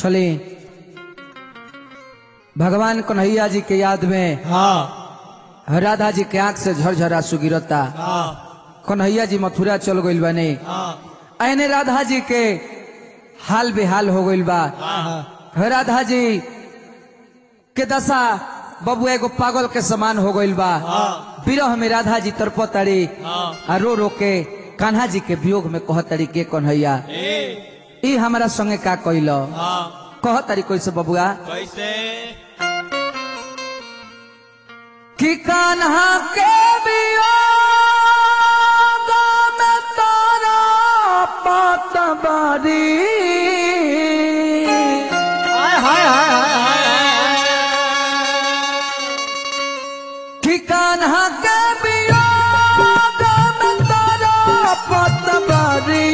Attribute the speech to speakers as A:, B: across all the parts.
A: चली भगवान कन्हैया जी के याद में
B: हाँ
A: राधा जी के आंख से झरझरा आंसू गिरता
B: हाँ
A: कन्हैया जी मथुरा चल गइल बने
B: हाँ
A: ऐने राधा जी के हाल बेहाल हो गइल बा
B: हाँ
A: राधा जी के दशा बबुआ एगो पागल के समान हो गइल बा
B: हाँ
A: विरह में राधा जी तरपतड़ी
B: हाँ
A: आ रो रो के कान्हा जी के वियोग में कहतड़ी के कन्हैया
B: ए
A: ई हमारा संगे का कइल
B: हाँ
A: कहतड़ी कैसे बबुआ
B: कैसे
A: कि कान्हा के वियोग में तारा पातबारी
B: हाय हाय हाय हाय
A: कि कान्हा के वियोग में तारा पातबारी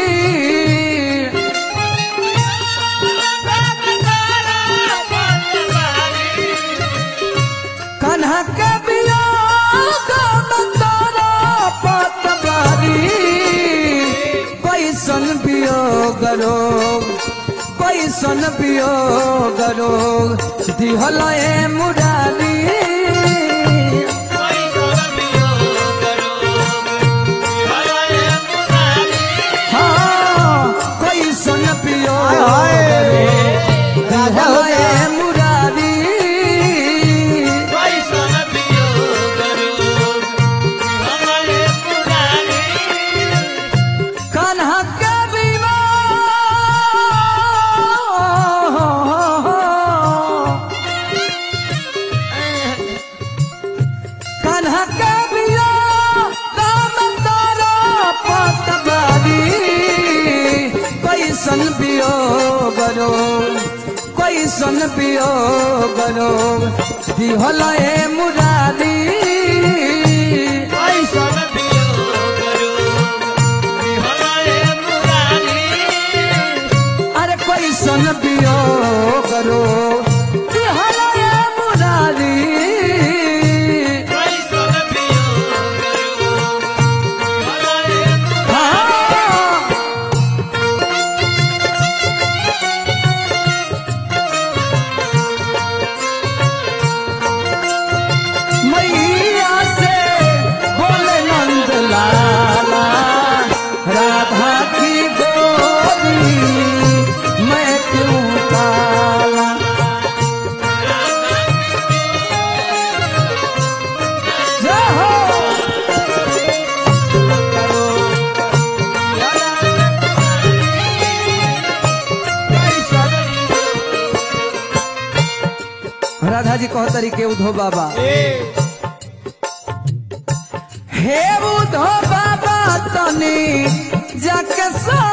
A: कान्हा के वियोग में तारा पातबारी कैसन वियोग रोग कैसन वियोग रोग दिहल ए मुरारी हाँ कैसन वियोग रोग दिहल ए मुरारी कान्हा के विवाह कान्हा के विवाह राम तारा पतवारी कैसन वियोग रो कैसन वियोग रो दिहल ए मुरारी अरे कैसन वियोग रो दिहल ए मुरारी हाँ मैया से बोले नंद लाला राधा की गोरी मैं क्यों काला जय हो राधा जी कहो तरीके उधो बाबा हे उधो बाबा तनी जाके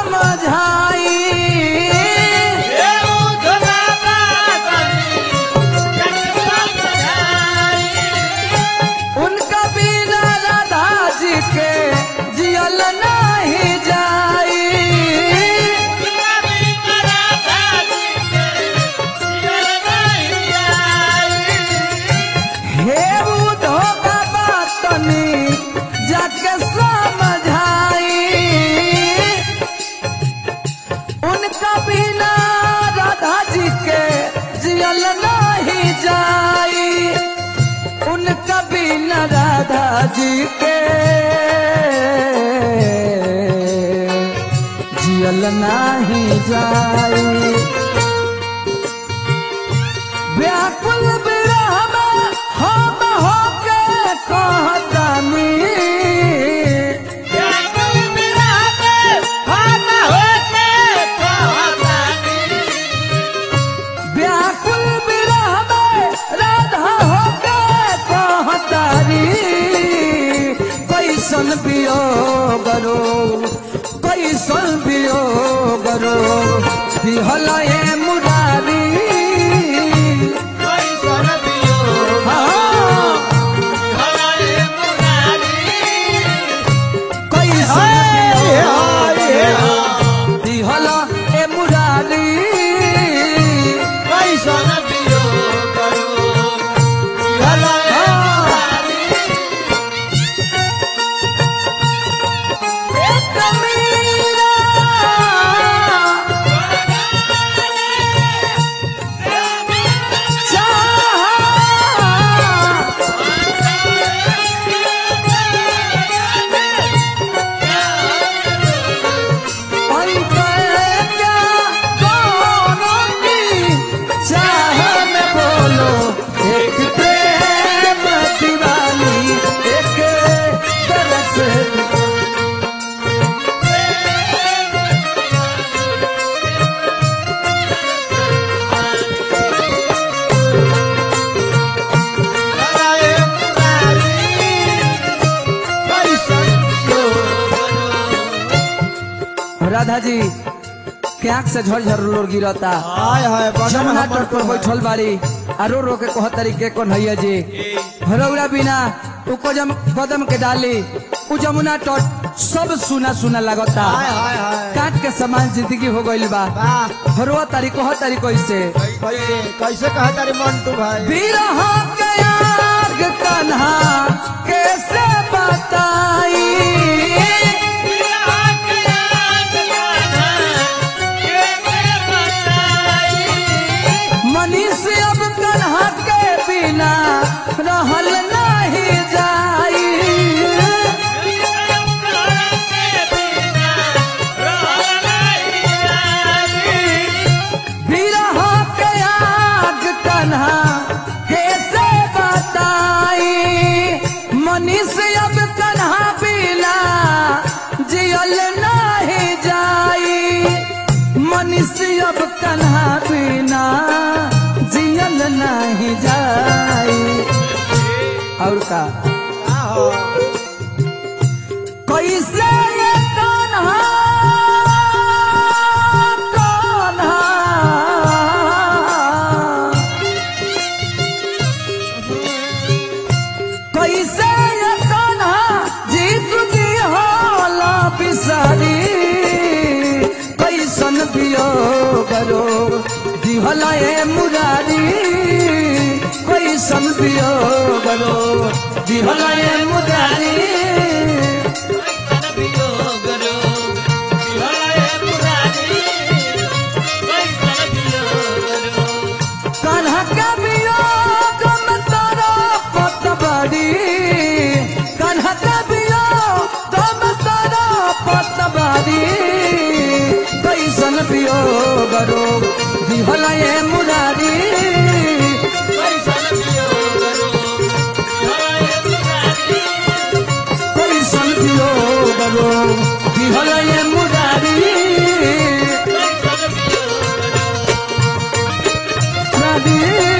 A: समझाई उनका बिना राधा जी के जियल नहीं जाई हे उधो बाबा तनी जाके समझाई उनका बिना राधा जी के जियल नहीं जाई उनका बिना राधा जी के जियल नहीं जाई व्याकुल विरह में हम होके कहतानी व्याकुल विरह में राधा होके कहतारी कैसन वियोग रो कैसन वियोग रो दिहल ए मुरारी हाँ कैसन वियोग दिहल ए मुरारी एक मीरा राधा जी के आंख से झरझर लोर गिरता
B: हाय हाय बदन
A: जमुना
B: हमर
A: तट पर
B: तो है।
A: बैठल बाड़ी आ रो रो के कह तरीके कौन है जी भरौरा बिना उ कदम कदम के डाली उ जमुना तट सब सुना सुना लगता
B: हाय हाय हाय
A: काट के समान जिंदगी हो गइल बा
B: वाह
A: हरवा तारी कह तारी कैसे
B: कैसे कैसे कहा तारे मंटू भाई
A: बिरह के आग कन्हा कैसे बताई मनीष अब कन्हा के बिना रहल नहीं जाई बिरह के आग कन्हा कैसे बताई मनीष अब कन्हा बिना जियल नहीं जाई मनीष अब कन्हा बिना जियल नहीं जाई और का
B: आहो
A: कैसे ये कान्हा कान्हा कैसे ये कान्हा जीत दी होला बिसारी कैसन पियो करो दिहला ए मुरारी कैसन पियो करो दिहला ए मुरारी कान्हा के वियोग में तारा पतवारी कान्हा के वियोग में तारा पतवारी कैसन वियोग रो दिहला ये मुरारी कैसन वियोग रो दिहला ये मुरारी मुरारी